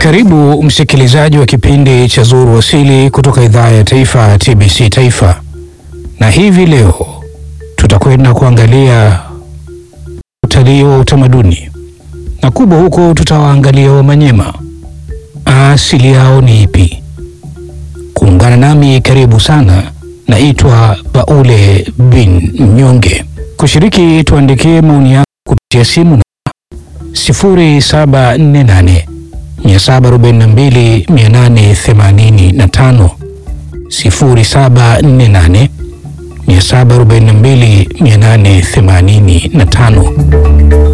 Karibu msikilizaji wa kipindi cha Zuru Asili kutoka idhaa ya taifa TBC Taifa, na hivi leo tutakwenda kuangalia utalii wa utamaduni, na kubwa huko tutawaangalia Wamanyema, asili yao ni ipi? Kuungana nami, karibu sana. Naitwa Baule bin Mnyonge. Kushiriki, tuandikie maoni yako kupitia simu na 0748 742 885 0748 742 885.